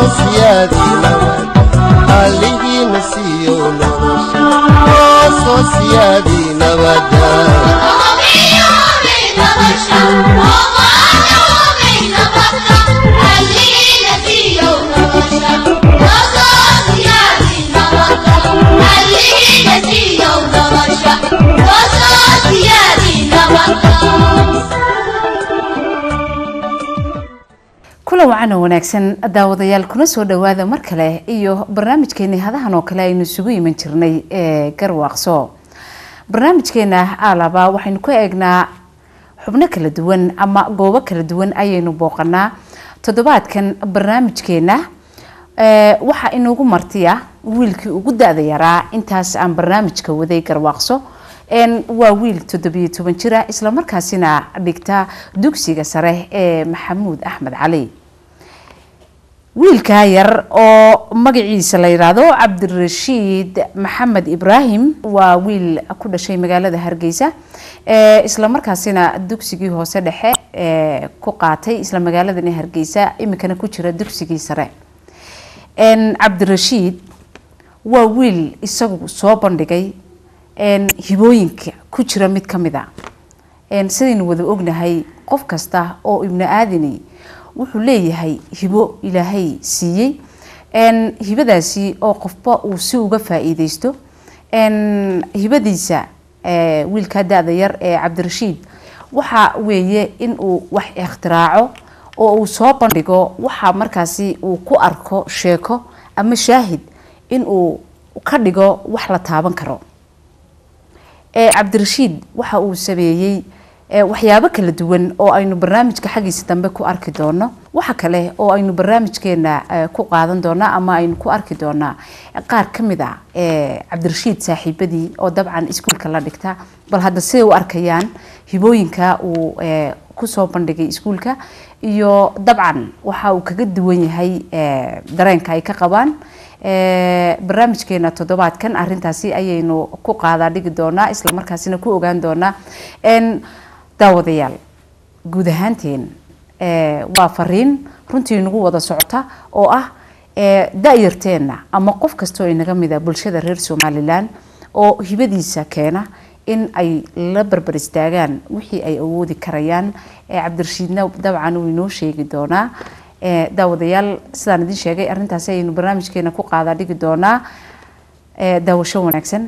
soo siyaadi nabad halligiina siiyo nolosha noo soo siyaadi nabada kulan wacan oo wanaagsan daawadayaal kuna soo dhowaada mar kale iyo barnaamijkeeni hadahan oo kale aynu isugu iman jirnay ee garwaaqso barnaamijkeena aalaba waxaynu ku eegnaa xubno kala duwan ama goobo kala duwan ayaynu booqanaa toddobaadkan barnaamijkeena waxaa inoogu martiya wiilkii ugu da-da yaraa intaas aan barnaamijka waday garwaaqso waa wiil toddobiyo toban jira islamarkaasina dhigta dugsiga sare ee maxamuud axmed cali wiilkaa yar oo magaciisa la yidhaahdo cabdirashiid maxamed ibraahim waa wiil ku dhashay magaalada hargeysa islamarkaasina dugsigii hoose dhexe ku qaatay isla magaaladani hargeysa iminkana ku jira dugsigii sare cabdirashiid waa wiil isagu soo bandhigay hibooyinka ku jira mid ka mid a sidaynu wada ognahay qof kasta oo ibnu aadani wuxuu leeyahay hibo ilaahay siiyey hibadaasi oo qofba uu si uga faa-iideysto hibadiisa wiilkaa da-da yar ee cabdirashiid waxa weeye in uu wax ikhtiraaco oo uu soo bandhigo waxa markaasi uu ku arko sheeko ama shaahid in uu ka dhigo wax la taaban karo cabdirashiid waxa uu sameeyey waxyaabo kala duwan oo aynu barnaamijka xaggiisa dambe ku arki doono waxa kale oo aynu barnaamijkeena ku qaadan doonaa ama aynu ku arki doonaa qaar ka mid a cabdirashiid saaxiibadii oo dabcan iskuulka la dhigta bal hadda siday u arkayaan hibooyinka uu kusoo bandhigay iskuulka iyo dabcan waxa uu kaga duwan yahay dareenka ay ka qabaan barnaamijkeena toddobaadkan arintaasi ayaynu ku qaadaa dhigi doonaa islamarkaasina ku ogaan doonaa daawadayaal guud ahaanteen waa fariin runtii nagu wada socota oo ah da-yarteenna ama qof kastoo inaga mida bulshada reer somalilan oo hibadiisa keena in ay la barbar istaagaan wixii ay awoodi karayaan cabdirashiidna dabcan uu inoo sheegi doonaa daawadayaal sidaan idin sheegay arrintaasi ayaynu barnaamijkeena ku qaadaa dhigi doonaa daawasho wanaagsan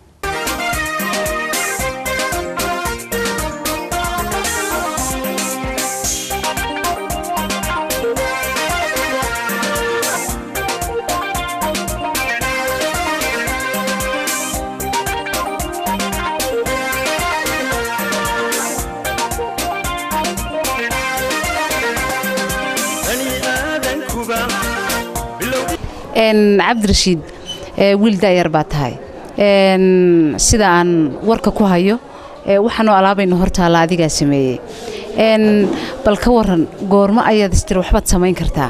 cabdirashiid wiil daayar baa tahay sida aan warka ku hayo waxaanoo alaabaynu hortaalla adigaa sameeyey bal ka waran goormo ayaad istiri waxbaad samayn kartaa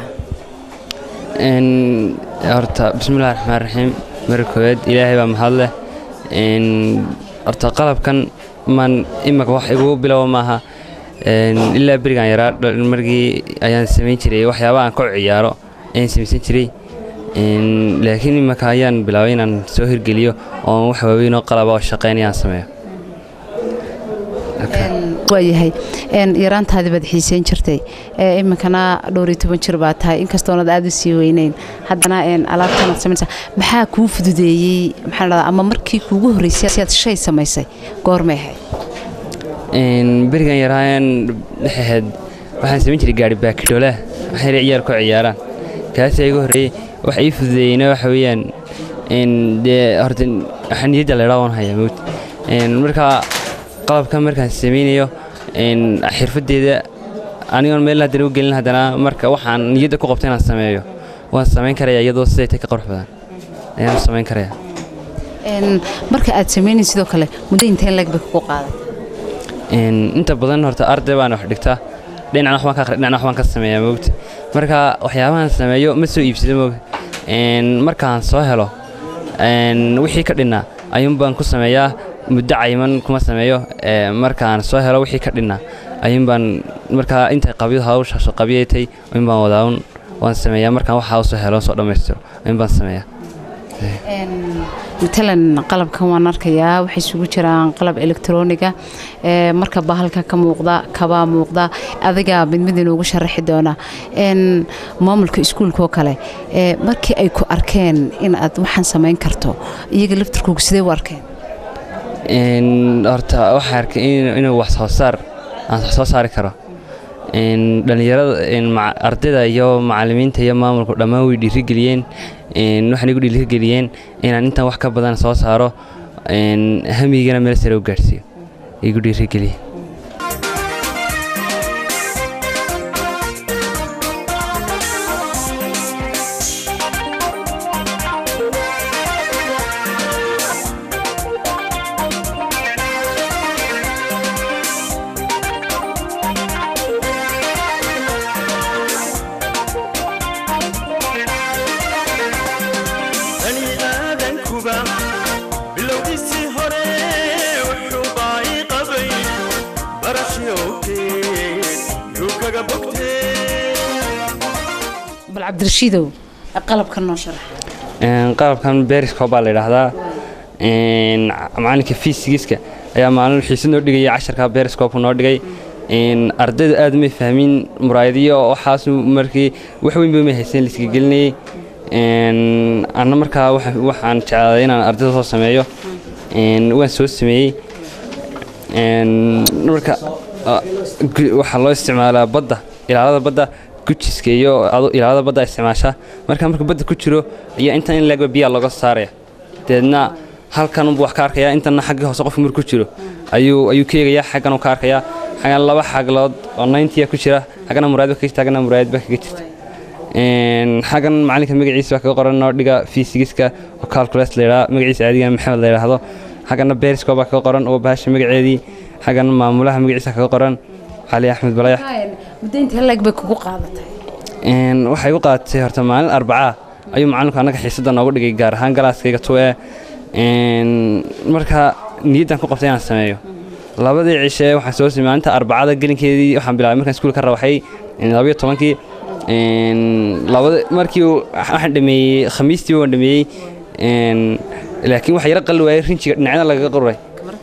horta bismillahi raxmaan raxiim mara koowaad ilaahay baa mahad leh horta qalabkan maan imaka wax igu bilowa maaha ilaa berigaan yaraa margii ayaan samayn jiray waxyaaba aan ka ciyaaro ayaan samaysan jiray laakiin imaka ayaan bilaabay inaan soo hirgeliyo oon wax waaweynoo qalaba oo shaqaynayaan sameeyo waayahay yaraantaadii baad xiiseyn jirtay iminkana dhowriyo toban jir baa tahay inkastoonad aada u sii weyneyn haddana alaabtanaad samaysa maxaa kuu fududeeyey maxaa dhahdaa ama markii kuugu horreysay si aad shay samaysay goormay ahayd berigan yaraayan waxay ahayd waxaan samayn jiray gaari baakidhoolaah waxay ciyaar ku ciyaaraan kaasaa igu horreeyey waxa ii fududeeyeyna waxa weeyaan dee horta waxaa niyadda laydhaa waan hayaa mowt marka qalabka markaan samaynayo xirfaddeeda anigoon meel haddana u gelin haddana marka waxaan niyadda ku qabta inaan sameeyo waan samayn karaya iyadoo siday tay ka qurux badan ayaan samayn karaya marka aad samaynayn sidoo kale muddo inteen lag bay kugu qaaday inta badan horta arday baan wax dhigtaa dhinacna waxbaan ka akhri dhinacna waxbaan ka sameeyaa moogta marka waxyaabahan sameeyo ma soo iibsado moog markaan soo helo wixii ka dhinnaa ayuun baan ku sameeyaa muddo cayiman kuma sameeyo markaan soo helo wixii ka dhinnaa ayuun baan markaa intay qabyadu hawshaas qabyaytay ayuun baan wadaa un waan sameeyaa markaan waxaa usoo helo soo dhammaystiro in baan sameeyaa matalan qalabkan waan arkayaa waxay isugu jiraan qalab elektroniga ee marka bahalka ka muuqda kabaa muuqda adiga mid mid inoogu sharaxi doona n maamulka iskuulkaoo kale ee markii ay ku arkeen in aad waxaan samayn karto iyaga laftirkooga sidee u arkeen horta waxaa arkay inuu wax soo saar aan wax soo saari karo dhallinyarada ardayda iyo macalimiinta iyo maamulku dhammaan way dhiirigeliyeen waxaan igu dhiirigeliyeen inaan intaan wax ka badan soo saaro hamigana meel sare u gaadhsiiyo igu dhiirigeliyeen bal cabdirashiidow qalabkan noo sharax qalabkan berisco baa la yidhaahdaa macalinka fisigiska ayaa maalin xiisa noo dhigaya casharka beriscope noo dhigay ardaydu aad may fahmin muraayadiyo waxaas markii wax weyn ba may haysan liska gelinayay anna markaa waxaan jeclaaday inaan ardayda soo sameeyo waan soo sameeyey marka waxaa loo isticmaalaa badda ilaalada badda gujiska iyo ilaalada badda isticmaasha marka marka badda ku jiro ayaa intan in leegba biyaa looga saaraya deedna halkan unbu wax ka arkaya intana xagga hoose qofka marku ku jiro ayuu ayuu ka eegayaa xaggan uu ka arkayaa xaggan laba xaglood oo nayntiya ku jira xaggana muraayad ba kaga jirta xaggana muraayad ba kaga jirta xaggan macalinka magaciisa baa kaga qoran noo dhiga fisigiska oo calculus la yidhaha magaciisa caadigana maxamed la yidhaahdo xaggana berisco baa kaga qoran oo bahasha magaceedii xaggana maamulaha magaciisa kaga qoran cali axmed balayax muddo intee leeg bay kugu qaadatay waxay igu qaadatay horta maalin arbacaa ayuu macalinku annaga xiisadda noogu dhigay gaar ahaan galaaskayga tuwe marka niyaddan ku qabtay inaan sameeyo labadii cishe waxaan soo samey maalinta arbacada gelinkeedii waxaan bilaabay markaan iskuulka ka rawaxay labayo tobankii labada markii waxaan dhameeyey khamiistii waan dhameeyey laakiin waxa yara qalli waayey rinjiga dhinacyada lagaga qoray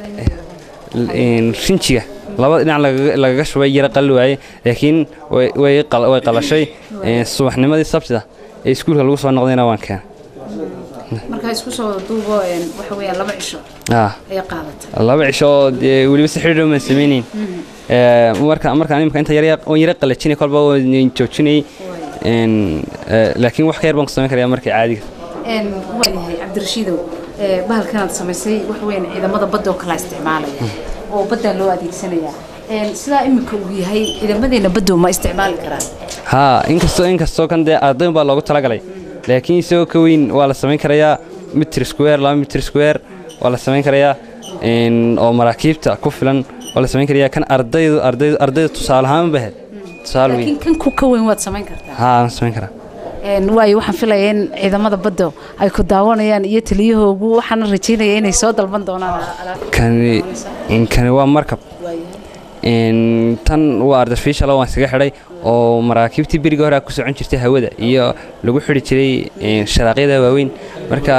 rinjiga labada dhinac lagaga shubay yara qalli waaye laakiin way qalashay subaxnimadii sabtida ee iskuulka lagu soo noqdayna waan keenay markaa isku soo duubo waxa weeyaan laba cisho ayay qaadatay laba cisho oo dee weliba si xidhiidh maan samaynayn marka markaan imika inta waan yara qalajinay kolba waan joojinayay laakiin wax ka yar baan ku samayn karayaa markii caadiga waayahay cabdirashiidow bahalkanaad samaysay waxa weeyaan ciidamada badda oo kala isticmaalaya oo baddaa loo adeegsanayaa sidaa iminka uu yahay ciidamadeena baddu ma isticmaali karaan haa inkastoo inkastoo kan dee ardayn baa loogu talagalay laakiin isagoo ka weyn waa la samayn karayaa mitr square laba mitr square waa la samayn karayaa oo maraakiibta ku filan waa la samayn karayaa kan ardaydu ardaydu ardayda tusaale ahaan bahed tusaale weyn laakiin kan ku ka weyn waad samayn kartaa haa waan samayn karaa waayo waxaan filaya in ciidamada badda ay ku daawanayaan iyo taliyahoogu waxaana rajaynaya inay soo dalban doonaan kani kani waa markab tan waa artificial waan iskaga xidhay oo maraakiibtii berigii hore ku socon jirtay hawada iyo lagu xidhi jiray sharaaqyada waaweyn marka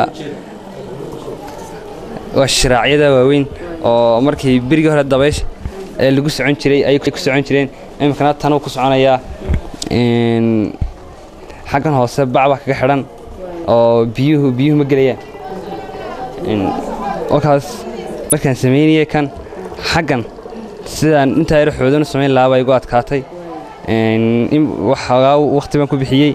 waa sharaacyada waaweyn oo markii berigii hore dabaysha ee lagu socon jiray ayay ku socon jireen iminkana tanuu ku soconayaa xaggan hoose bacba kaga xidhan oo biyuhu biyuhu ma gelayaan markaas markaan samaynayay kan xaggan sidaan intaa yaro xoodan u samayn lahaa baa igu adkaatay waxoogaa waqti baan ku bixiyey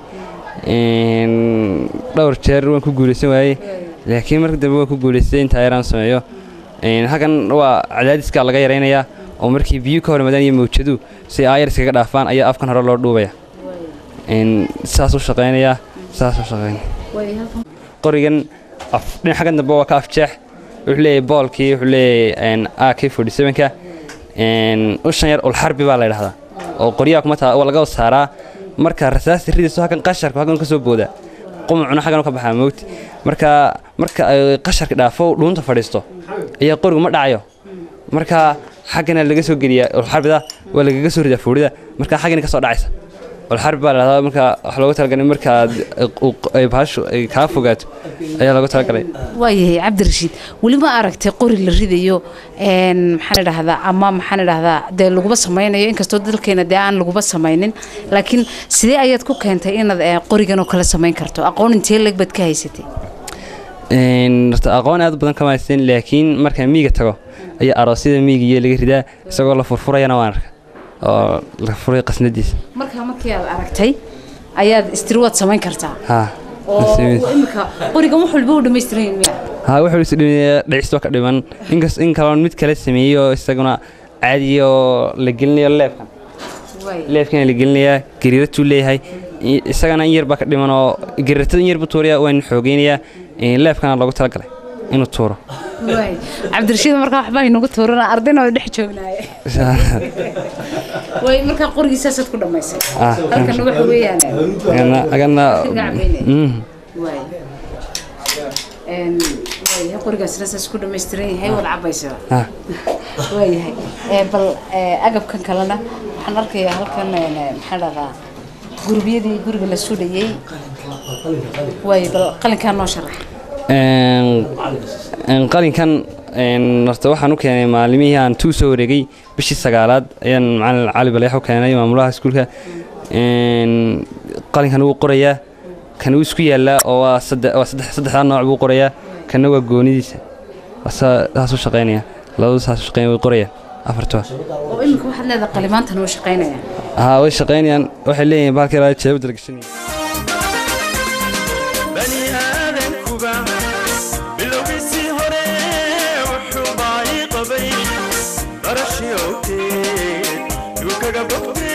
dhowr jeer waan ku guulaysan waayey laakiin marka dambe waan ku guulaystay intaa yaraan sameeyo halkan waa cadaadiskaa laga yaraynayaa oo markii biyuhu ka hor imaadaan iyo mawjadu si aayar iskaga dhaafaan ayaa afkan hore loo dhuubaya saas u shaqaynayaa saas u shaqaynaya qorigan dhinac xaggan dambe waa ka afjeex wuxuu leeyahay boolkii wuxuu leeyahay a k forty sevenka ushan yar ulxarbi baa la yidhahdaa oo qoryaha kuma taa waa laga saaraa marka rasaasta ridayso halkan qasharka halkan ka soo booda qumucuna xaggan ka baxaa mawti marka marka ay qasharka dhaafo dhuunta fadhiisto ayaa qorigu ma dhacayo marka xaggana laga soo geliyaa ulxarbida waa lagaga soo ridaa foorida marka xaggana ka soo dhacaysa walxarbi baa la dhahdaa marka wax loogu talagalay markaad ay bahashu ay kaa fogaato ayaa loogu talagalay waayahay cabdirashiid weli ma aragtay qori la ridayo een, maxaan idhahdaa ama maxaan idhahdaa dee laguba samaynayo inkastoo dalkeena dee aan laguba samaynin laakiin sidee ayaad ku keentay inaad eh, qorigan oo kale samayn karto aqoon intee leeg baad ka haysatay Een, horta aqoon aad u badan kama haysteen laakiin markaan miyiga tago ayaa aroosyada miyigiiyo laga ridaa isagoo la furfurayana waan arka oo la furay qasnadiisa markaa markii aad aragtay ayaad istiri waad samayn kartaa ha oo imika qorigan wax walba u dhammaystiran yahay miya ha wuxuu is dhimaya dhicisto ka dhiman inkas in kaloon mid kale sameeyo isaguna caadi oo la gelinayo leebkan Waay. leebkana la gelinayaa gariiratuu leeyahay i- isagana in yar baa ka dhiman oo gariiratada in yar buu tuuraya waan xoogeynayaa Een, leebkana loogu talagalay inuu tuuro waay cabdirashiid markaa waxbaa inagu tuurana ardayna waa dhex joognaaye way markaa qorigii saasaad ku dhammaysay Ah, halkana waxa weeyaan agana agana Mm. waay Een, waayahay qorigaasna saas ku dhammaystiran yahay wada cabaysaa ha waayahay Ee, bal ee, agabkan kalena waxaan arkayaa halkan een, ee, maxaan dhahdaa gurbiyadii guriga la sudhayey waay bal qalinkaa noo sharax Een, een, qalinkan een, horta waxaan u keenay maalimihii aan tuu soo wareegay bishii sagaalaad ayaan macalin cali baleex u keenay maamulaha iskuulka Een, qalinkan wuu qorayaa kan wuu isku yaallaa oo waa saddex waa saddex saddexdaa nooc buu qorayaa kanna waa goonidiisa Waa saa- saas u shaqaynaya labadu saas u shaqaynaya way qorayaan afartuba oo imika waxaad leedahay qalimaantan oo shaqaynaya haa way shaqaynayaan waxay leeyihiin bahalkii ilaa jeebada dalgashanaya bani aadankuba bilowgiisii hore wuxuu baahi qabay barashii owteed yuu kaga bogtay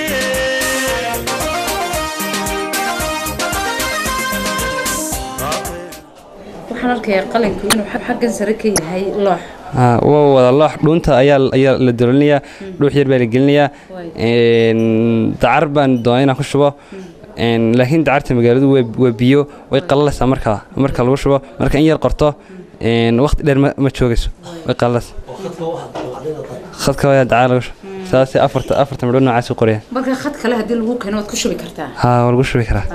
waxaan arkayaa qalinku inuu xag- xaggan sare ka yahay loox haa waa wada loox dhuunta ayaa ayaa la dololinayaa dhuux yar baa la gelinayaa Een, dacar baan doonay inaan ku shubo Een, laakiin dacarta magaaladu waa waa biyo way qalalaysaa markaa marka lagu shubo marka in yar qorto een, waqti dheer ma ma joogayso way qalalaysaa khadka waa dacar lagu shubo saasay afarta afarta midhood noocaas u qorayaan marka khad kale haddii lagu keeno waad ku shubi kartaa haa waa lagu shubi karaa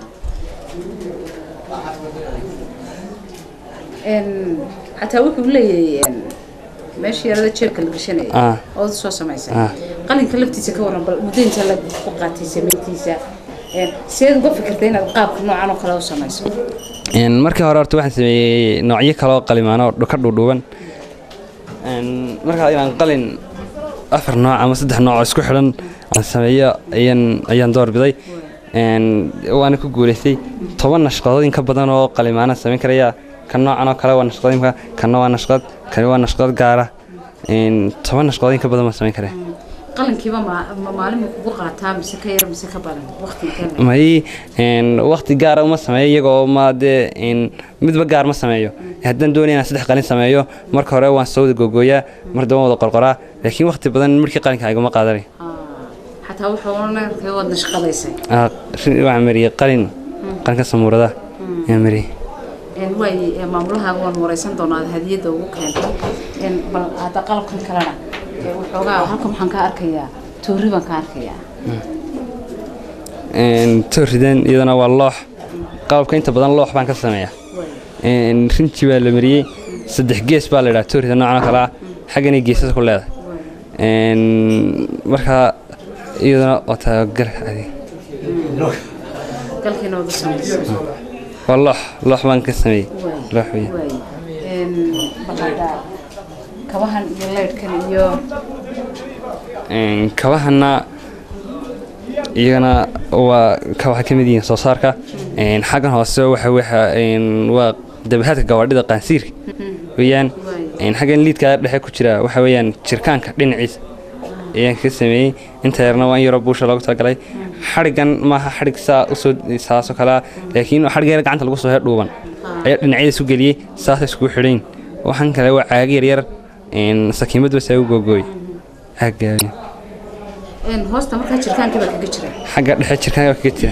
Een, xataa wuxuu leeyahay een, meeshii yarada jeebka la gashanayay Ah. ood soo samaysay Ah. qalinka laftiisa ka waran bal muddo inta la ku qaatay samayntiisa Een, sideed uga fikirtay inaad qaabka noocan oo kale u samayso Een, markii hore horta waxaan sameeyey noocyo kale oo qalimaano oo ka dhuudhuuban Een, markaa inaan qalin afar nooc ama saddex nooc oo isku xidhan aan sameeyo ayaan ayaan doorbiday Een, waana ku guulaystay toban nashqadood in ka badan oo qalimaana samayn karaya kan noocan oo kale waa nashqadimka kanna waa nashqad kani waa nashqad gaara Een, toban nashqadood in ka badan baan samayn karaya qalinkiiba ma- ma maalin ma kugu qaataa mise ka yar mise ka badan waqti intee le'eg? may een, waqti gaara uma sameeyo iyagoo ma dee een, midba gaar ma sameeyo haddaan doonaya inaan saddex qalin sameeyo marka hore waan soo wada googooyaa mar daba wada qorqoraa laakiin waqti badan markii qalinka iguma qaadanay Ah, xataa wuxuu arkay waad nashqadaysay Ah, shin- waxaan mariyey qalin qalinka samuurada ayaan mariyey Een, waay ee, maamulaha waan wareysan doonaa aad hadiyadda ugu keentay Een, bal hadda qalabkan kalena ee, waxoogaa halkan waxaan ka arkayaa toori baan ka arkayaa Een, tooridan iyadana waa loox qalabka inta badan loox baan ka sameeyaa Een, rinji baa la mariyey saddex gees baa la idhaha toorida noocan oo kale ah xagganay geesas ku leedahay Een, marka iyadana waa tabagalka adiga galkiina wada samaysay waa loox loox baan ka sameeyey loox weeye waay Een, bal hadda kabahan iyo leydhkan iyo Een, kabahana iyagana waa kabaha ka mid yihiin soo saarka Een, xaggan hoose waxa waxa een, waa dabahaadka gawaadhida qaansiirka weeyaan Een, xaggan liidka dhexe ku jira waxa weeyaan jirkaanka dhinaciisa ayaan ka sameeyey inta yarna waa in yaroo buusha loogu talagalay xadhigan maaha xadhig saa usoo saasoo kalea laakiin xadhig yar gacanta lagu soo he dhuuban ayaa dhinacyada isu geliyey saasay iskugu xidhayn waxaan kale waa caagi yaryar een, sakiimad bas ugu googooy caagaaga Een, hoosta markaa jirkaankii baa kaga jira xagga dhexe jirkaan kaga jira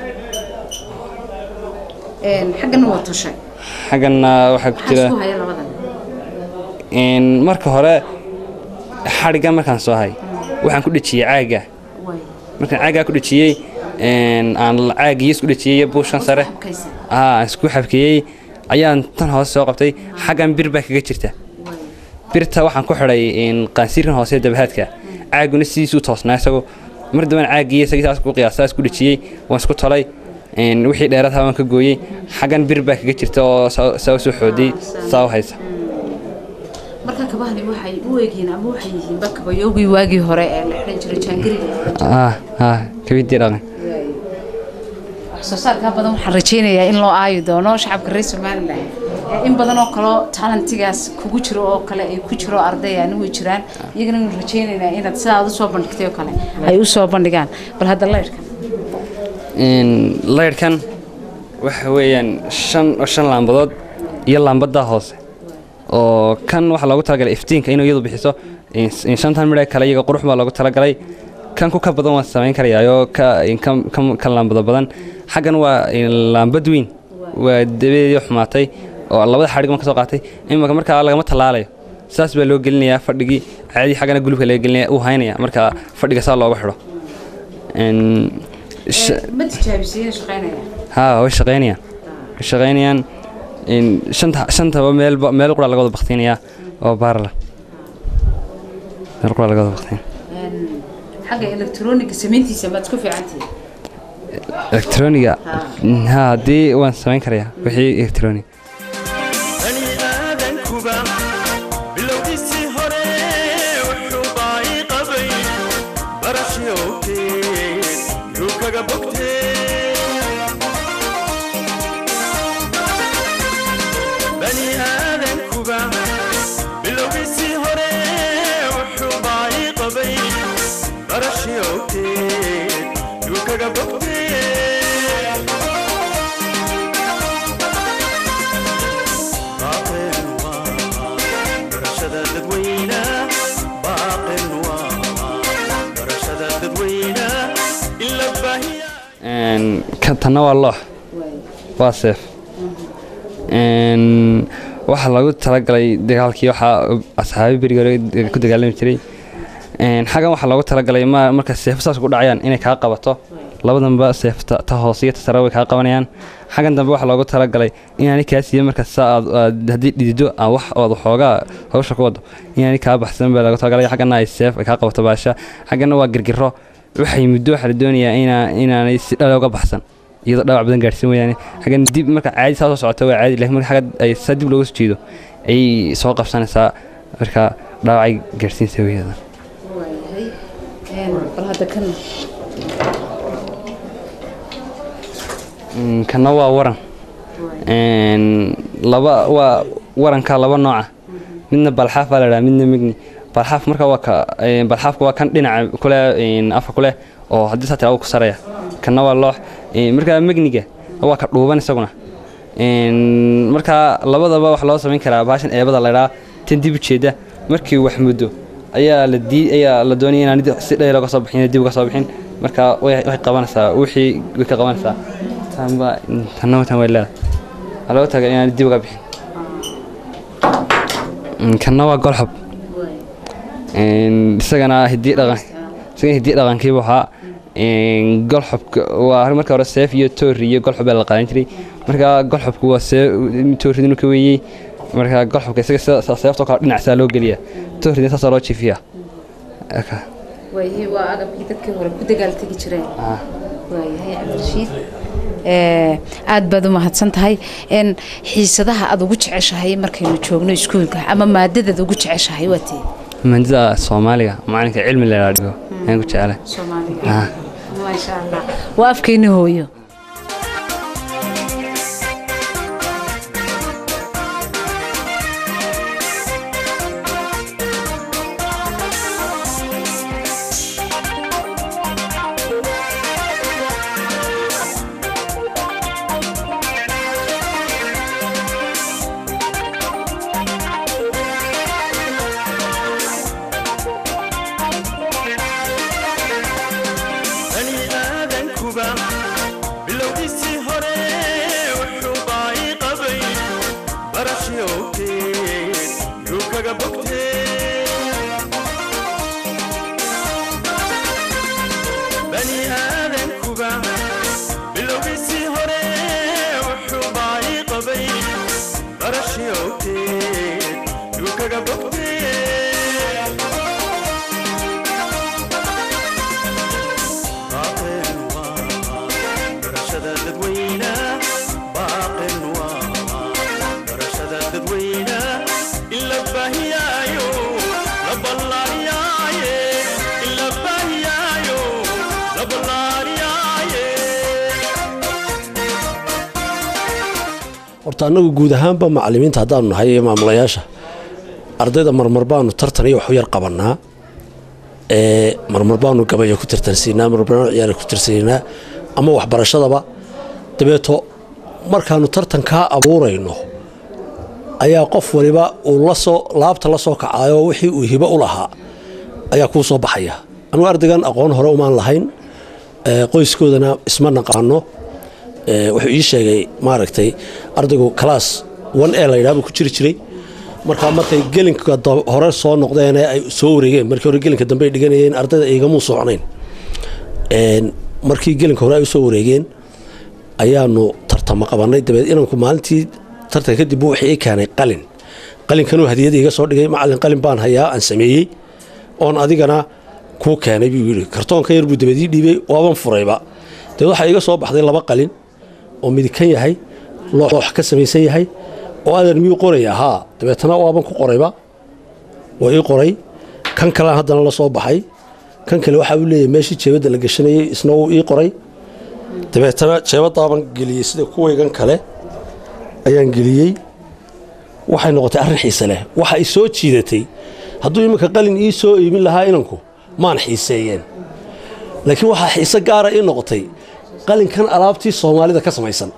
Een, xaggana waa toshay xaggana waxaa ku maxaa jira isku haya labadan een, marka hore xadhigga markaan soo hay waxaan ku dhejiyey caagga waay markaan caaggaa ku dhejiyey een, aan caagii isku dhejiyey buushan sare Xabkaysa. aa aan isku xabkeeyey ayaan tan hoose soo qabtay xaggan bir baa kaga jirta birta waxaan ku xidhay een, qaansiirkan hoose ee dabahaadka caaguna sidiisuu toosnaa isagu mar dambana caagii isagii saas ku qiyaasa isku dhejiyey waan isku tolay een, wixii dheeraadha waan ka gooyey xaggan bir baa kaga jirta oo saa saa u soo xooday saa u haysa marka kabahani waxay u eegyihiin ama waxay yihiin bakabayoogii waagii hore ee la xidhan jiray jaangiriga ah ah kabidii dhaqan wax soo saarkaa badan waxaan rajaynayaa in loo aayi doono shacabka reer somalilan ee in badan oo kaleo talentigaas kugu jiro oo kale ay ku jiro arday ani way jiraan iyagana waan rajaynaynaa inaad sidaa aad usoo bandhigtay oo kale ay u soo bandhigaan bal hadda laydhkan Een, laydhkan waxa weeyaan shan shan laambadood iyo laambada hoose oo kan waxaa loogu talagalay iftiinka inuu iyadu bixiso een, s- een, shantan midha kale iyaga qurux baa loogu talagalay kan ku ka badan waan samayn karayaayoo ka een, kan kan- kan laambado badan xaggan waa een, laambad weyn waa dabadeedii xumaatay oo labada xadhig ma ka soo qaatay imika markaa lagama tallaalayo saas baa loo gelinayaa fadhigii caadi xaggana gulubka laga gelinaya uu haynaya marka fadhiga saa looga xidho Een, sh- ma tijaabisay shaqaynaya haa way shaqaynayaan way shaqaynayaan in shanta shantaba meelba meel qura laga wada baktiinayaa oo baarla meel qura laga wada baktiin xagga elektroniga samayntiisa maad isku fiicantihi elektroniga haa haddii waan samayn karayaa wixii elektronig bani aadankuba bilowgiisii hore wuxuu baayi qabay barashii ogteed yuu kaga bogtee bani aadankuba bilowgiisii hore wuxuu baayi qabay barashii ogteed yuu kaga bogtee باقل برشد الدوينة باقل برشد الدوينة إلا بهي Een, kan tanna waa loox waa seef Een, waxaa lagu talagalay dagaalkii waxaa asxaabi beriga hore ku dagaalami jiray Een, xaggan waxaa loogu talagalay ma marka seefo saas ku dhacayaan inay kaa qabato labadanba seefta ta hoose iyo ta sare way kaa qabanayaan xaggan dambe waxaa loogu talagalay inaanay kaa siiya marka saa aad aad- haddii dhidido aan wax ood waxoogaa hawsha ku wado inaanay kaa baxsan baa loogu talagalay xaggana ay seef ay kaa qabato baasha xaggana waa girgiro waxay muddo waxaa la doonayaa inaa inaanay si dhale uga baxsan iyadoo dhaawac badan gaarhsiin weeyaane xaggan dib marka caadi saa soo socota waa caadi laakiin marka xagga ay saa dib looga soo jeedo ayay soo qabsanaysaa marka dhaawacay gaarhsiinsa weeyada bal hadda kan Mm, kana waa waran Een, laba waa waranka laba nooca midna balxaaf baa la dhaha midna migni balxaaf marka waa ka een, balxaafka waa kan dhinaca kule een, afka kule oo haddii saa tiraa ku saraya kana waa loox Een, marka migniga waa ka dhuuban isaguna Een, marka labadaba wax loo samayn karaa baashan eebada la dhaha tan dib u jeeda markii wax muddo ayaa la dii ayaa la doonaya inaan dib- si dheer uga soo bixin dib uga soo bixin marka way way qabanaysaa wixii way ka qabanaysaa tanba tanna tan way leedahay waxaa looga taga inaan dib uga bixin Mm, kanna waa golxob Een, isagana hidii dhaqan isagana hidii dhaqankiiba waxaa een, golxobka waa marka hore seef iyo toori iyo golxob baa la qaadan jiray marka golxobku waa seef tooridinu ka weeyey marka golxobka isaga sida- sida seeftoo kale dhinacsaa loo geliya tooridina saasaa loo jiifiyaa Aka. waayahay waa agabkii dadkii hore ku dagaaltegi jireen waayahay cabdirashiid ee, aad baad u mahadsan tahay Een, xiisadaha aad ugu jeceshahay markaynu joogno iskuulka ama maadadaad ugu jeceshahay waa tee mandida soomaaliga macalinka cilmi la dhigo ayaan ku jecelahay soomaaliga Ah. maasha allah waa afkeenni hooyo bani aadankuba bogteed dhulkaga bogteed baaqin waa barashada dadweyna baaqin waa barashada dadweyna in la baahiyaayo la ballaariyaaye in la baahiyaayo la ballaariyaaye horta annagu guud ahaanba macallimiinta haddaanu nahay iyo maamulayaasha ardayda marmar baanu tartan iyo waxu yar qabannaa ee marmar baanu gabaya ku tartansiinaa marmar baanu ciyaara ku tartansiinaa ama waxbarashadaba dabeeto markaanu tartankaa abuurayno ayaa qof waliba uu lasoo laabta la soo kacaayo wixii uu hibo u lahaa ayaa kuu soo baxaya anugu ardaygan aqoon hore umaan lahayn ee qoyskoodana isma naqaano ee wuxuu ii sheegay maaragtay ardaygu class one e la yidhaha buu ku jiri jiray markaa markay gelinka da- hore soo noqdeen ee ay soo wareegeen markii hore gelinka dambe ay dhiganayeen ardayda igamuu socnayn Een, markii gelinka hore ay usoo wareegeen ayaanu tartamo qabannay dabeed inanku maalintii tartanka kadib buu wixii ii keenay qalin qalinkanuu hadiyada iga soo dhigay macallin qalin baan hayaa aan sameeyey oon adigana kuu keenay buu yidhi kartoonka yar buu dabeed ii dhiibay waaban furayba dabeed waxaa iga soo baxday laba qalin oo midikan yahay loox ka samaysan yahay oo adan miyuu qoraya haa dabeetana waaban ku qorayba waa ii qoray kan kalean haddana la soo baxay kan kale waxaa uu leeyahay meeshii jeebadda la gashanayey isna wuu ii qoray dabeetana jeebadaaban geliyey sida kuwaygan kale ayaan geliyey waxay noqotay arrin xiise leh waxa ay soo jiidatay hadduu iminka qalin ii soo iibin lahaa inanku maan xiiseeyeen laakiin waxaa xiise gaara ii noqotay qalinkan alaabtii soomaalida ka samaysan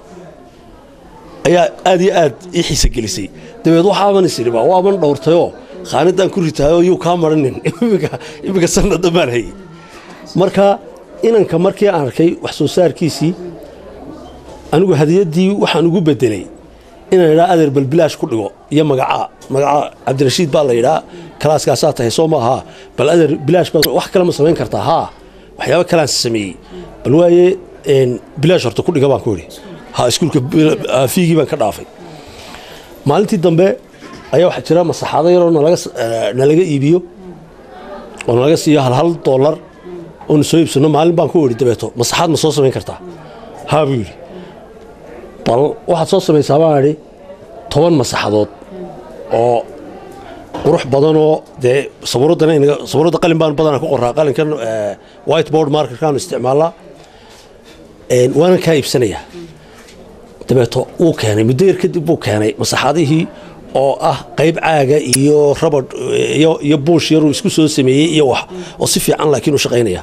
ayaa aad iyo aad ii xiise gelisay dabeed waxaaban isiriba waaban dhowrtayoo khaanadaan ku ritaayoo yuu kaa maranin iminka iminka sanada baan hayay marka inanka markii aan arkay wax soo saarkiisii anigu hadiyaddii waxaan ugu bedelay inaan idhaa adeer balbilaash ku dhigo iyo magacaa magaca cabdirashiid baa la yidhaa kalaaskaasaa tahay soo maaha bal adeer bilaash baa wax kale ma samayn kartaa haa waxyaabo kaleaan sameeyey bal waaye een, bilaash horta ku dhiga baan ku idhi ha iskuulka bil- ah, fiigii baan ka dhaafay maalintii dambe ayaa waxaa jira masaxaado yaroo nalaga s- eh, nalaga iibiyo oo nalaga siiyo hal hal doolar oonu soo iibsano maalin baan ku idhi dabeeto masaxaad ma soo samayn kartaa haa buu yidhi bal waxaad soo samaysaa baan idhi toban masaxadood oo qurux badanoo dee sabuuraddana inaga sabuuradda qalin baan badanaa ku qoraa qalinkan eh, whiteboard markerkaanu isticmaalaa Een, waanan kaa iibsanayaa dabeeto wuu keenay muddo yar kadib buu keenay masaxadihii oo ah qayb caaga iyo rabadh iyo, iyo buush yaruu isku soo sameeyey iyo wax oo si fiican laakiin u shaqaynaya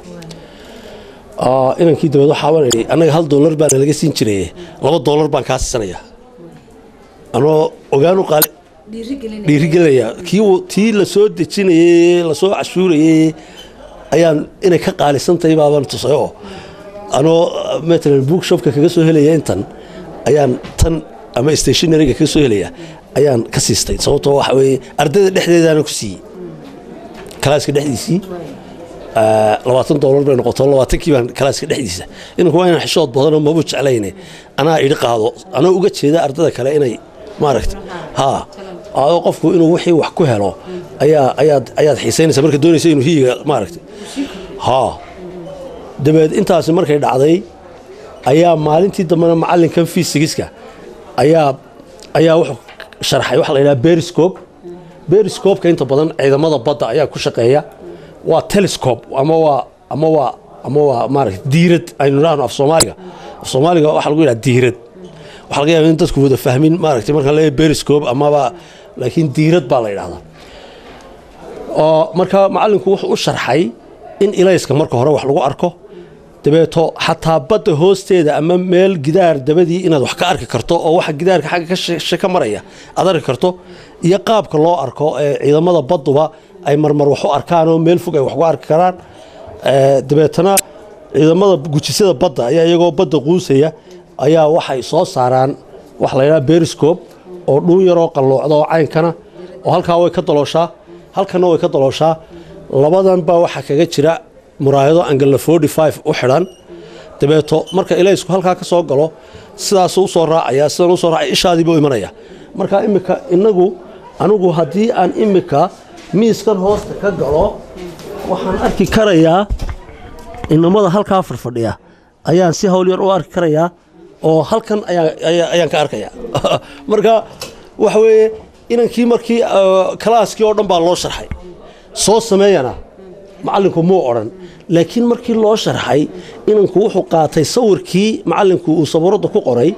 Ah, inankii dabeed waxaa baan idhi annaga hal doolar baa nalaga siin jiray laba doolar baan kaa siisanayaa anoo ogaanu qaali dhiirigelinaya kii uu- tii la soo dejinayey lasoo cashuurayey ayaan inay ka qaalisantahay baabaan tusay oo anoo matalan bookshopka kaga soo helaya intan ayaan tan ama stationaryga kaga soo helaya ayaan ka siistay sababtoo waxa weeye ardayda dhexdeedaana ku siiyey kalaaska dhexdiisii Ah, labaatan doolar bay noqoto labaatankii baan kalaaska dhexdiisa inanku waa inaan xishood badanoo mabu jeclayne anaa idhi qaado anoo uga jeeda ardada kale inay maaragta ha adoo qofku inuu wixii wax ku helo ayaa ayaad ayaad xiisaynaysa marka doonaysa inuu hiyiga maaragta ha dabeed intaasi markay dhacday ayaa maalintii dambena macallinkan fiisigiska ayaa ayaa wuxuu sharxay waxa la yidhaha beriscope beriscopeka inta badan ciidamada badda ayaa ku shaqeeya waa telescope ama waa ama waa ama waa maaragta diirad aynu idhaahno af soomaaliga af soomaaliga waxaa lagu yidhaha diirad waxaa laga yaaba in dadku wada fahmin maaragtay marka la leeyahay beriscope amaba laakiin diirad baa la yidhahdaa oo marka macallinku wuxuu u sharxay in ilayska marka hore wax lagu arko dabeeto xataa badda hoosteeda ama meel gidaar dabadii inaad wax ka arki karto oo waxa gidaarka xagga ka shishe ka maraya aad arki karto iyo qaabka loo arko ee ciidamada badduba ay marmar wax u arkaan oo meel fog ay wax ku arki karaan Ee, dabeetana ciidamada gujisada badda ayaa iyagoo badda quusaya ayaa waxay soo saaraan wax la yidhaha beriscope oo dhuun yaroo qalloocda oo caynkana oo halkaa way ka dalooshaa halkana way ka dalooshaa labadan baa waxaa kaga jira muraayado angala 45 u xidhan dabeeto marka ilaysku halkaa ka soo galo sidaasuu usoo raacaya sidan usoo raacaya ishaadiibuu imanaya marka imika inagu anigu haddii aan imika miiskan hoosta ka galo waxaan arki karayaa inamada halkaa farfadhiya ayaan si hawl yar u arki karayaa oo halkan ayaan- ayaa- ayaan ka arkayaa marka waxa weeye inankii markii uh, kalaaskii oo dhan baa loo sharxay soo sameeyana macallinku muu odhan laakiin markii loo sharxay inanku wuxuu qaatay sawirkii macallinku uu sabuuradda ku qoray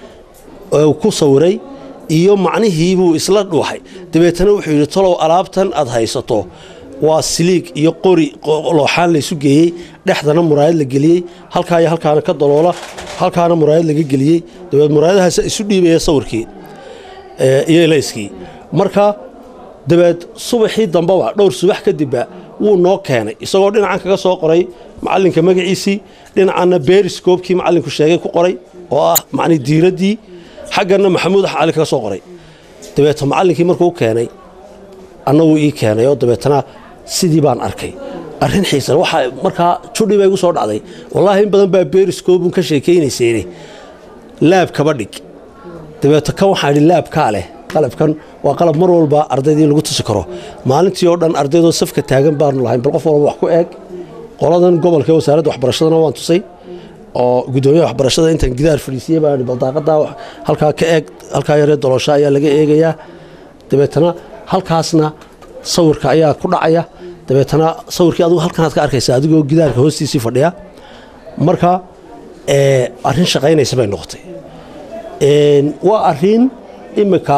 ee uu ku sawiray iyo macnihii buu isla dhuuxay dabeetana wuxuu yidhi talow alaabtan aad haysato waa siliig iyo qori qo- looxaan laysu geeyey dhexdana muraayad la geliyey halkaa iyo halkaana ka daloola halkaana muraayad laga geliyey dabeed muraayadahaas isu dhiibaya sawirkii ee, iyo elayskii marka dabeed subaxii dambeba dhowr subax kadibba wuu noo keenay isagoo dhinacan kaga soo qoray macallinka magaciisii dhinacanna beriscoobkii macallinku sheegay ku qoray oo ah macni diiraddii xaggana maxamuud cali kaga soo qoray dabeeto macallinkii markuu u keenay annagu ii keenay oo dabeetana sidii baan arkay arrin xiisan waxaa markaa judhi bay igu soo dhacday wallaahi in badan baa beriscoobun ka sheekaynayseene laab kaba dhig dabeeto kan waxaan idhi laabkaa leh qalabkan waa qalab mar walba ardaydii lagu tusi karo maalintii oo dhan ardaydoo safka taagan baanu lahayn bal qof walba wax ku eeg qoladan gobolka ee wasaaradda waxbarashadana waan tusay oo gudoomiyaha waxbarashada intaan gidaar fadhiisiyey baan idhi bal daaqadaa wax- halkaa ka eeg halkaa yaree doloosha ayaa laga eegayaa dabeetana halkaasna sawirka ayaa ku dhacaya dabeetana sawirkii adigu halkanaad ka arkaysa adigoo gidaarka hoostiisii fadhiya marka ee, arrin shaqaynaysa bay noqotay Een, waa arrin imika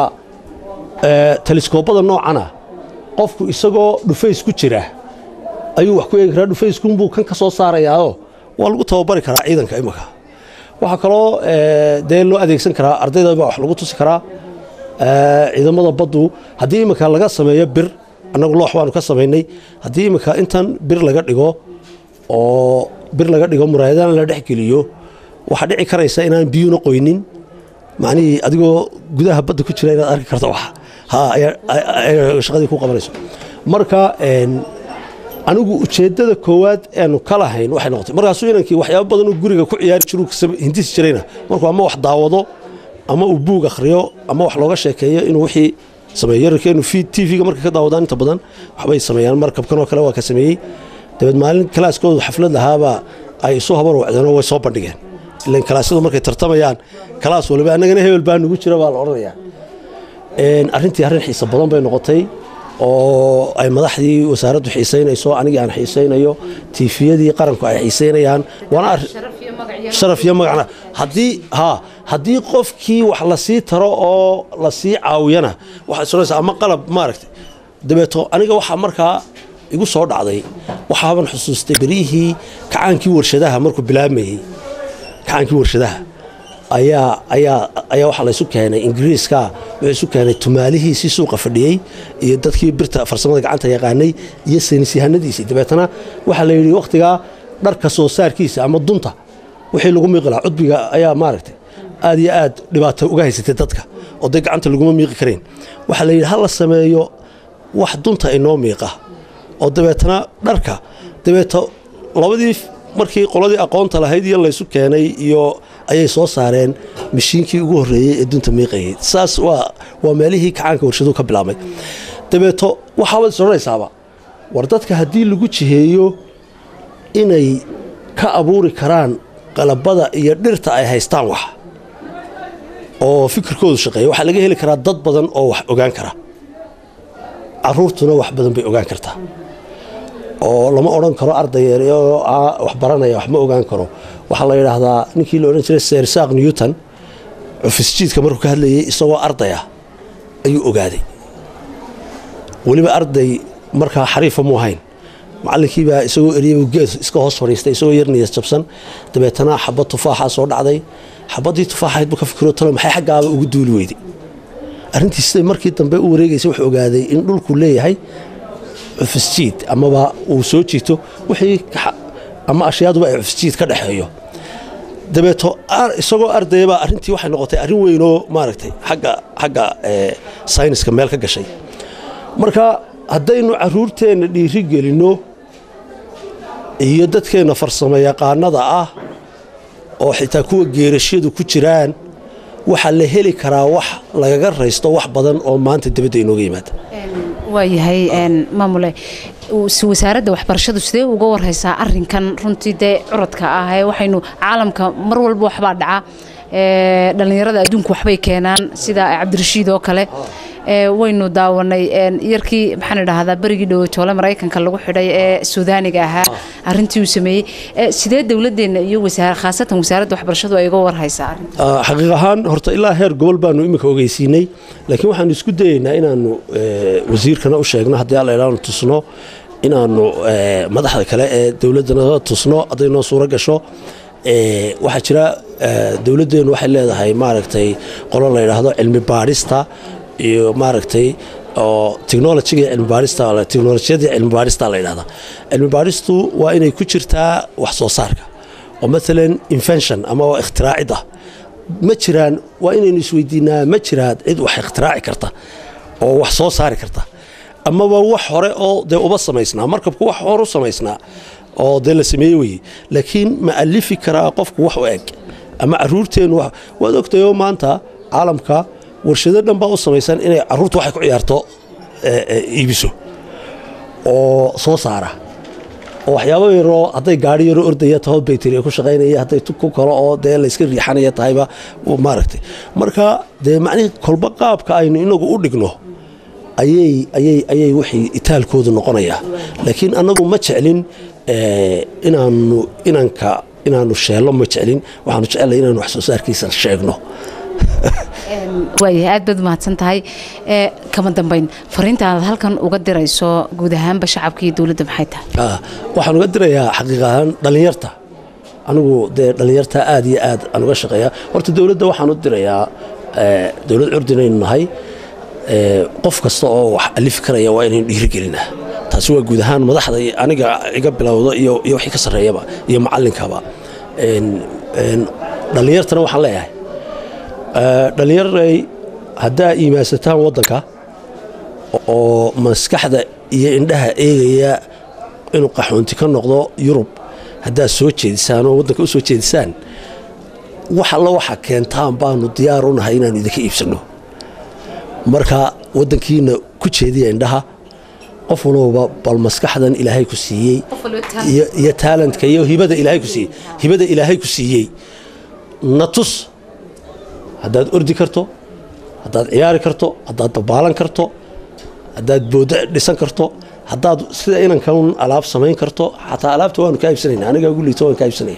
ee, teliskoobada noocana qofku isagoo dhufays ku jira ayuu wax ku eegi karaa dhufayskunbuu kan ka soo saarayaao waa lagu tababari karaa ciidanka imika waxaa kaloo ee, dee loo adeegsan karaa ardayda baa wax lagu tusi karaa ee, ciidamada baddu haddii imika laga sameeyo bir annagu loox baanu ka samaynay haddii imika intan bir laga dhigo oo bir laga dhigo muraayadana la dhex geliyo waxaa dhici karaysa inaan biyuna qoynin macnihii adigoo gudaha badda ku jira inaad arki karto wax ha ayaa- ayaa shaqadii ku qabanayso marka een, anigu ujeeddada koowaad eenu ka lahayn waxay noqotay markaasuu inankii waxyaabo badan uu guriga ku ciyaari jiru hindisi jirayna markuu ama wax daawado ama uu buug akhriyo ama wax looga sheekeeyo inuu wixii sameeyo yararkeenu tv-ga markay ka daawadaan inta badan waxbay sameeyaan markabkan oo kale waa ka sameeyey dabeed maalin kalaaskoodu xaflad lahaabaa ay isu habar wacdeen oo way soo bandhigeen ilan kalaasyadu markay tartamayaan kalaas waliba annagana hebel baa nugu jira baa la odhanayaa Een, arrintii arrin xiiso badan bay noqotay oo ay madaxdii wasaaraddu xiisaynayso anigii aan xiisaynayo tiifiyadii qaranku ay xiisaynayaan waana arrin sharaf iyo magacna haddii ha haddii qofkii wax la sii taro oo la sii caawiyana waxaad sonaysaa ama qalab maaragtay dabeeto aniga waxaa markaa igu soo dhacday waxaaban xusuustay beryihii kacaankii warshadaha markuu bilaabmayey kacaankii warshadaha ayaa ayaa ayaa waxaa laysu keenay ingiriiska wuxuu isu keenay tumaalihiisii suuqa fadhiyey iyo dadkii birta farsamada gacanta yaqaanay iyo saynisyahanadiisii dabeetana waxaa la yidhi wakhtigaa dharka soo saarkiisa ama dunta wixii lagu miiqi lahaa cudbiga ayaa maaragtay aad iyo aad dhibaato uga haysatay dadka oo dee gacanta laguma miiqi karayn waxaa la yidhi ha la sameeyo wax dunta inoo miiqa oo dabeetana dharka dabeeto labadii markii qoladii aqoonta lahayd iyo laysu keenay iyo ayay soo saareen mashiinkii ugu horreeyey ee dunta miiqayay saas waa waa meelihii kacaanka warshaduhu ka bilaabmay dabeeto waxaabaad is odhanaysaaba war dadka haddii lagu jiheeyo inay ka abuuri karaan qalabada iyo dhirta ay haystaan wax oo fikirkoodu shaqeeya waxaa laga heli karaa dad badan oo wax ogaan kara caruurtuna wax badan bay ogaan kartaa oo lama odhan karo arday yar oo ah wax baranaya wax ma ogaan karo waxaa la yidhaahdaa ninkii la odhan jiray sir saaq newton cufisjiidka markuu ka hadlayay isagoo ardaya ayuu ogaaday weliba arday markaa xariifa mu ahayn macallinkiibaa isagoo eriyay geed iska hoos fadhiistay isagoo yar niyad jabsan dabeetana xabad tufaaxaa soo dhacday xabaddii tufaaxayd buu ka fikiro talo maxay xaggaaba ugu duuli weyday arrintii siday markii dambe u wareegaysay wuxuu ogaaday in dhulku leeyahay cufisjiid amaba uu soo jiito wixii ka- ama ashyaaduba ay cufisjiid ka dhexeeyo dabeeto ar- isagoo ardayabaa arrintii waxay noqotay arrin weynoo maaragtay xagga xagga ee, sayniska meel ka gashay marka haddaynu caruurteenna dhiiri gelinno iyo dadkeenna farsamo yaqaanada ah oo xitaa kuwa geerashyadu ku jiraan waxaa la heli karaa wax lagaga raysto wax badan oo maanta dibadda inooga yimaada waayahay maamule si wasaaradda waxbarashadu sidee uga warhaysaa arinkan runtii dee curadka ah ee waxaynu caalamka mar walba waxbaa dhaca dhallinyarada adduunku waxbay keenaan sida cabdirashiid oo kale waynu daawanay yarkii maxaan idhaahdaa berigii dhowatoole maraykanka lagu xidhay ee suudaaniga ahaa arintii uu sameeyey sidee dowladeenna iyo khaasatan wasaaradda waxbarashadu ay uga warhaysaa xaqiiq ahaan horta ilaa heer gobol baanu iminka ogeysiinay laakiin waxaanu isku dayeynaa inaanu wasiirkana u sheegno haddii alla ilaanu tusno inaanu madaxda kale ee dowladdana tusno hadday noo suuro gasho waxaa jira dowladdeenu waxay leedahay maaragtay qolo la yidhaahdo cilmi baadhista iyo maaragtay oo technologiga cilmi baadhista technolojiyadii cilmi baadhista la yidhahda cilmi baadhistu waa inay ku jirtaa wax soo saarka oo maalan invention ama waa ikhtiraacida ma jiraan waa inaynu isweydiinaa ma jiraan cid wax ikhtiraacci karta oo wax soo saari karta amaba wax hore oo dee uba samaysnaa markabku wax hore u samaysnaa oo dee la sameeye weye laakiin ma alifi karaa qofku wax u eg ama caruurteennu waad ogtayoo maanta caalamka warshado dhan baa u samaysan inay caruurta waxay ku ciyaarto iibiso oo soo saara oo waxyaabo yaroo hadday gaari yaroo ordaya taho bayteri ku shaqaynaya hadday ku kalo oo dee layska riixanaya tahayba maaragtay marka dee macnihii kolba qaabka aynu inagu u dhigno ayay ayay ayay wixii itaalkoodu noqonayaa laakiin annagu ma jeclin inaanu inanka inaanu sheello ma jeclin waxaanu jecelnay inaanu wax soo saarkiisa sheegno waayahay aad baad umahadsan tahay kama dambayn fariinta aad halkan uga dirayso guud ahaanba shacabka iyo dowladda maxay tahay waxaan uga dirayaa xaqiiq ahaan dhallinyarta anigu dee dhallinyarta aad iyo aad aan uga shaqeeyaa horta dowladda waxaan u dirayaa dowlad curdinaynu nahay qof kasta oo wax alifi karaya waa inaynu dhiirigelinaa taasi waa guud ahaan madaxda aniga iga bilowda iyo wixii ka sarreeyaba iyo macallinkaba dhallinyartana waxaan leeyahay dhallinyaray haddaa iimaansataan waddanka oo maskaxda iyo indhaha eegaya inuu qaxoonti ka noqdo yurub haddaad soo jeedisaan oo waddanka u soo jeedisaan wax alla waxa keentaan baanu diyaar u nahay inaanu idinka iibsanno marka waddankiina ku jeediya indhaha qof walowba bal maskaxdan ilaahay ku siiyey iyo taalantka iyo hibada ilaahay ku siiyey hibada ilaahay ku siiyey na tus haddaad ordi karto haddaad ciyaari karto haddaad dabaalan karto haddaad boodo dhisan karto haddaad sida inankan alaab samayn karto xataa alaabta waanu kaa iibsanayna aniga ugu liito waan kaa iibsanaya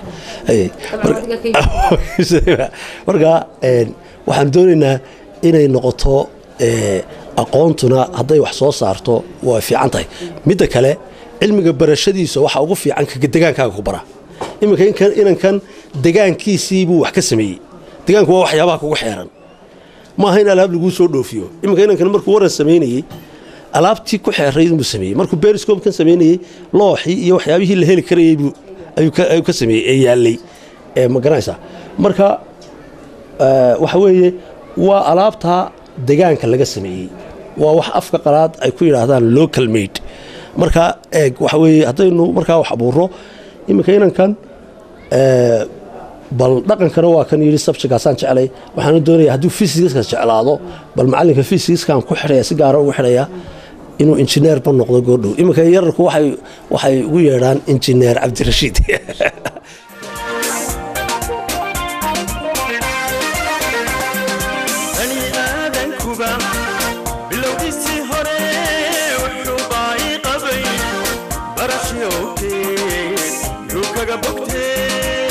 marka waxaan doonaynaa inay noqoto aqoontuna hadday wax soo saarto waa fiican tahay midda kale cilmiga barashadiisa waxa ugu fiican ka degaankaaga ku bara iminka inankan degaankiisii buu wax ka sameeyey degaanku waa waxyaabaha kugu xeeran maaha in alaab laguu soo dhoofiyo iminka inankan markuu waran samaynayey alaabtii ku xeeraydunbuu sameeyey markuu beriscomkan samaynayey looxii iyo waxyaabihii la heli karayey ayuu ka sameeyey ee yaallay ma garanaysaa marka waxa weeye waa alaabtaa degaanka laga sameeyey waa wax afka qalaad ay ku yidhaahdaan local made marka eeg waxa weeye haddaynu markaa wax abuurro iminka inankan bal dhaqankana waa kan yidhi sabjigaasaan jeclay waxaana doonaya hadduu fysiska jeclaado bal macallinka fysikskan ku xidhaya si gaara ugu xidhaya inuu injineerba noqdo goordhow iminka yararku waxay ugu yeedhaan injineer cabdirashiid bani aadankuba bilowgiisii hore wuxuu baa'i qabay barashyoogteed yuu kaga bogtee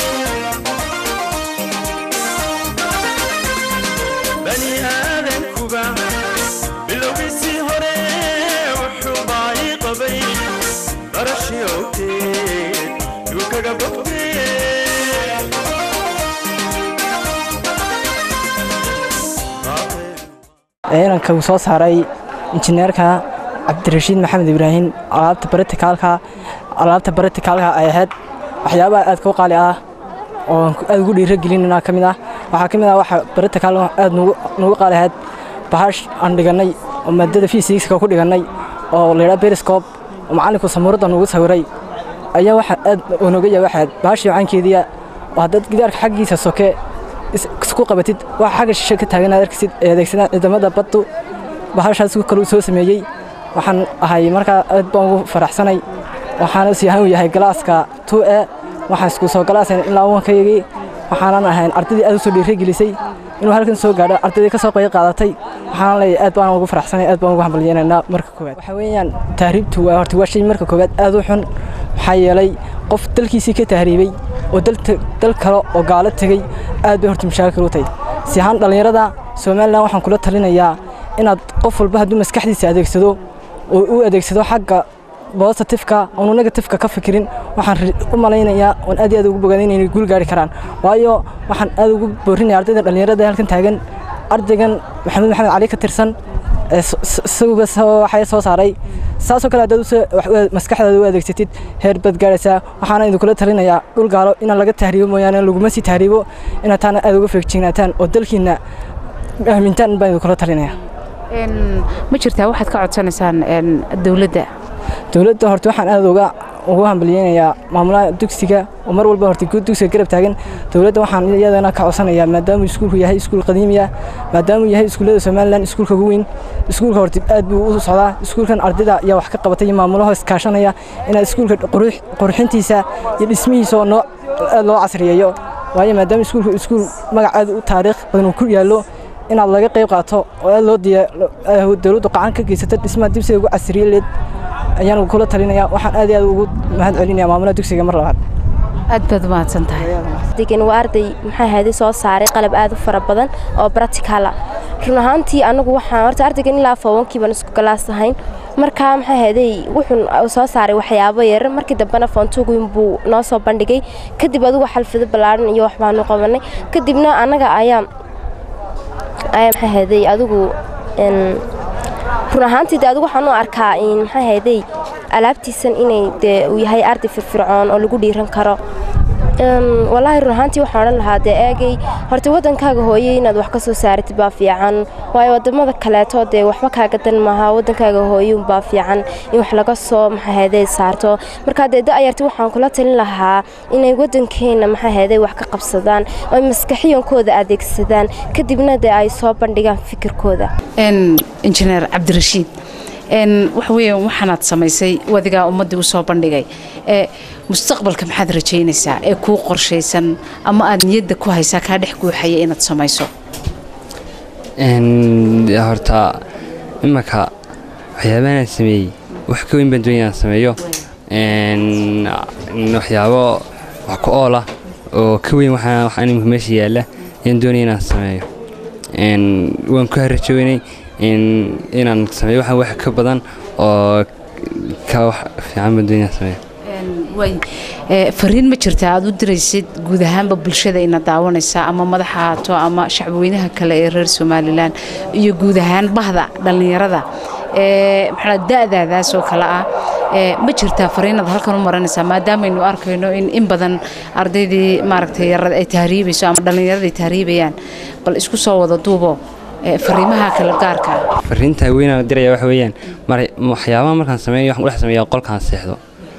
bani aadankuba bilowgiisii hore wuxuu baa'i qabay barashyoogteed yuu kaga bogtee inanka uu soo saaray injineerka cabdirashiid maxamed ibraahim alaabta baratikaalka alaabta baratikaalka ay ahayd waxyaabaha aad ku qaali ah oo aad ugu dhiiragelinana ka mid ah waxaa ka mid ah waxa baratikaal aad nugu qaali ahayd bahash aan dhigannay oo maadada fisikska ku dhigannay oo layidhaha beriscob oo macallinku samuuradda nugu sawiray ayaa waxa aad unoga yahay waxayd bahashii macaankeediya oo haddaad gidaarka xaggiisa soke is- isku qabatid waxa xagga shishe ka taagan aad arkaysid ee adeegsadaan ciidamada baddu bahashaas kale uu soo sameeyey waxaan ahay markaa aad baan ugu faraxsanay waxaana sii ahaan u yahay galaaska 2 e waxaan isku soo galaasan ilaa wankayagii waxaanan ahayn ardaydii aad u soo dhiirigelisay inuu halkan soo gaadho ardaydii ka soo qayb qaadatay waxaan leeyahay aad baan ugu faraxsanay aad baan ugu hambalyeenaynaa marka koowaad waxa weeyaan tahriibtu waa horta waa shay marka koowaad aad u xun maxaa yeelay qof dalkiisii ka tahriibay oo dal ta- dal kale oo gaalo tegey aad bay horta mashaakil u tahay si ahaan dhallinyarada somalilan waxaan kula talinayaa inaad qof walba hadduu maskaxdiisa adeegsado oo u adeegsado xagga positifka oonu negatifka ka fikirin waxaan ri- u malaynayaa oon aad iyo aad ugu bogaday inay guul gaari karaan waayo waxaan aad ugu boorinaya ardayda dhallinyarada ee halkan taagan ardaygan maxamed maxamed cali ka tirsan ee s- s- isaguba soo- waxay soo saaray saasoo kale haddaad u soo- wax u- maskaxdaada u adeegsatid heer baad gaaraysaa waxaana idinkula talinayaa dhul gaalo inaan laga tahriibo mooyaane laguma sii tahriibo inaad taana aad uga feejignaataan oo dalkiina aamintaan baan idinkula talinayaa Een, ma jirtaa waxaad ka codsanaysaan een, dowladda dowladda horta waxaan aad uga ugu hambalyeynayaa maamulaha dugsiga oo mar walba horta guud dugsiga garab taagan dowladda waxaan iyadana ka codsanayaa maadaamuu iskuulku yahay iskuul qadiimi ah maadaamuu yahay iskuullada somalilan iskuulka ugu weyn iskuulka horta aad buu u socdaa iskuulkan ardayda ayaa wax ka qabatay iyo maamulaha iskaashanaya inaad iskuulka qurux- qurxintiisa iyo dhismihiisa oo noo aad loo casriyeeyo waayo maadaama iskuulku iskuul magac aad u taariikh badan uu ku yaallo inaad laga qayb qaato oo aad loo diya dowladdu qacan ka geysato dhismaha dibsiga ugu casriyeeleed ayaan kula talinayaa waxaan aad iyo aad ugu mahad celinayaa maamulaha dugsiga mar labaad aad baad umahadsan tahay degan waa arday maxaa ahaaday soo saaray qalab aad u fara badan oo practical ah run ahaantii anagu waxaan horta ardaygan ilaa foowankii baan isku galaas ahayn markaa maxaa ahaaday wuxuu soo saaray waxyaabo yar markii dambena foontuguin buu noo soo bandhigay kadib adigu xalfado ballaaran iyo wax baanu qabanay kadibna annaga ayaa ayaa maxaa ahaaday adigu een, run ahaantii de adigu waxaan u arkaa in maxaa ahaaday alaabtiisan inay dee uu yahay arday firfircoon oo lagu dhiiran karo Een, wallaahi run ahaantii waxaan odhan lahaa dee eegay horta waddankaaga hooye inaad wax ka soo saaratid baa fiican waayo waddamada kaleeto dee waxba kaaga dan maaha waddankaaga hooye unbaa fiican in wax laga soo maxaaheedey saarto markaa dee da'yarti waxaan kula talin lahaa inay waddankeena maxaaheedey wax ka qabsadaan oo ay maskaxiyankooda adeegsadaan kadibna dee ay soo bandhigaan fikirkooda een injineer cabdirashiid een waxa weeyaan waxaanaad samaysay wadigaa ummaddii u soo bandhigay ee mustaqbalka maxaad rajaynaysaa ee kuu qorshaysan ama aad niyadda ku haysaa kaa dhex guuxaya inaad samayso Een, horta imaka waxyaabahan aan sameeyey wax ka weyn baan doonaya inaan sameeyo Een, waxyaabo wax ku ool ah oo ka weyn waxaa waxaa imika meesha yaalla ayaan doonaya inaan sameeyo Een, waan ku harajoonay inaan sameeyo waxaan wax ka badan oo ka wax fiican baan doonaya inaan sameeyo way ee, fariin ma jirta aad u diraysid guud ahaanba bulshada ina daawanaysa ama madaxa haato ama shacbweynaha kale ee reer somalilan iyo guud ahaan bahda dhallinyarada ee maxaa da'daadaas oo kale ah ee ma jirtaa fariinaad halkan u maranaysaa maadaamaynu arkayno in in badan ardaydii maaragtay yarada ay tahriibayso ama dhallinyarada ay tahriibayaan bal isku soo wada duubo ee, fariimaha kale gaarka ah fariinta weynaan diraya waxa weeyaan mar- waxyaabaha markaan sameeyo waxaan dhex sameeyaa qolkaan seexdo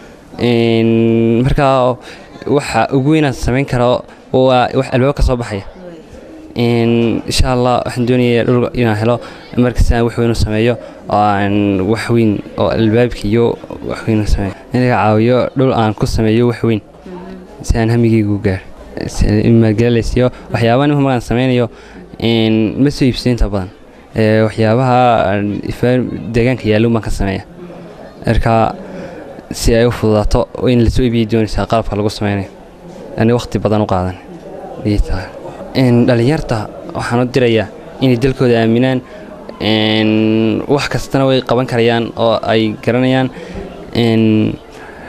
Een, markaa waxa ugu weynaan samayn karo waa wax albaab ka soo baxaya Een, insha allah waxaan doonayaa dhul inaan helo markasta aan wax weyn u sameeyo oo aan wax weyn oo albaabka iyo wax weyn u sameeyo inaga caawiyo dhul aan ku sameeyo wax weyn si aan hamigaygu gaar maalgelinaysiyo waxyaabaha nimka markaan sameynayo een, ma soo iibsayo inta badan Ee, waxyaabaha aan ifaan deegaanka yaallo baan ka sameeya marka si ay u fududaato in la soo iibiyay doonaysaa qalabka lagu sameynayo ani waqti badan u qaadan ayay tahay Een, dhallinyarta waxaan u dirayaa inay dalkooda aaminaan een, wax kastana way qaban karayaan oo ay garanayaan een,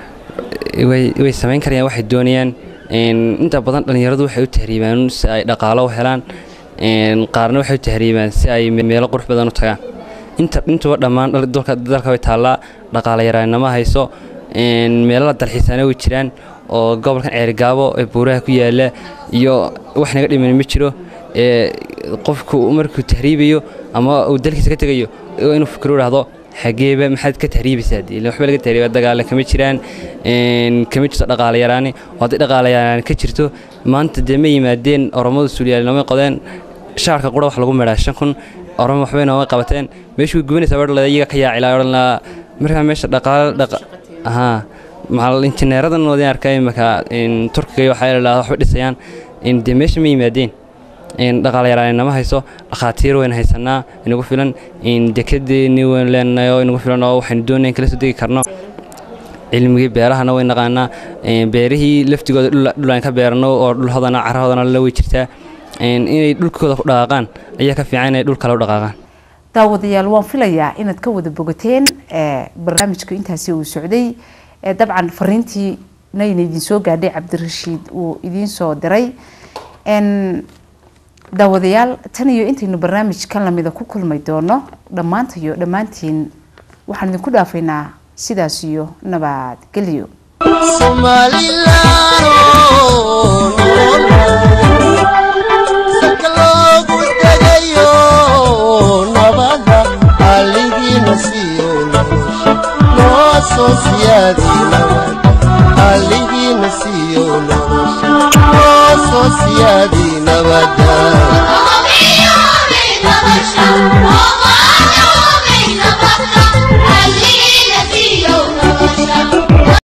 way way samayn karayaan waxay doonayaan Een, inta badan dhallinyaradu waxay u tahriibaan si ay dhaqaalo u helaan Een, qaarna waxay u tahriibaan si ay me- meelo qurux badan u tagaan inta intuba dhammaan dhal- dalka dalka way taallaa dhaqaale yaraanimo hayso Een, meelo la dalxiisaana way jiraan oo gobolkan ceerigaabo ee buuraha ku yaala iyo wax naga dhiman ma jiro ee qofku markuu tahriibayo ama uu dalkiisa ka tegayo waa inuu fikiro idhaahdo xageeba maxaad ka tahriibaysaa dee ilaa waxba laga tahriiba dagaale kama jiraan een, kama jirto dhaqaale yaraani oo haddii dhaqaale yaraan ka jirto maanta dee ma yimaadeen oromadu suuliyaalnimay qodeen shaarka qura wax lagu midhaa shan kun oromo waxbay nooma qabateen meeshuu gubanaysaa wadhan lada iyaga ka yaacilaa odhan lahaa markaa meesha dhaqaale dhaqa ahaa macal injineeradan wadin arkay imaka turkiga iyo waxaa la waxba dhisayaan in dee meesha ma yimaadeen in dhaqaale yaraan inama hayso dhakhaatiir wayna haysanaa inagu filan in dekedeeni waynu leenahay oo inagu filan oo waxaynu doonayn kala soo degi karno cilmigii beerahana way naqaanaa een, beerihii laftigooda dhul dhul aan ka beerano oo dhul hodana cara hodana la way jirtaa een, inay dhulkooda ku dhaqaaqaan ayaa ka fiican inay dhul kale u dhaqaaqaan daawadayaal waan filayaa inaad ka wada bogateen ee, barnaamijku intaasi uu socday ee, dabcan fariintii nayna idin soo gaadhay cabdirashiid uu idiin soo diray Een, daawadayaal tan iyo intaynu barnaamij kan lamida ku kulmay doono dhammaantayo dhammaantiin waxaan idinku dhaafaynaa sidaas iyo nabadgelyo salka loogu degayo nabada aligiina siiyo nolosha noo soo siyaadi nabada aligiina siiyo nolosha noo soo siyaadi nabada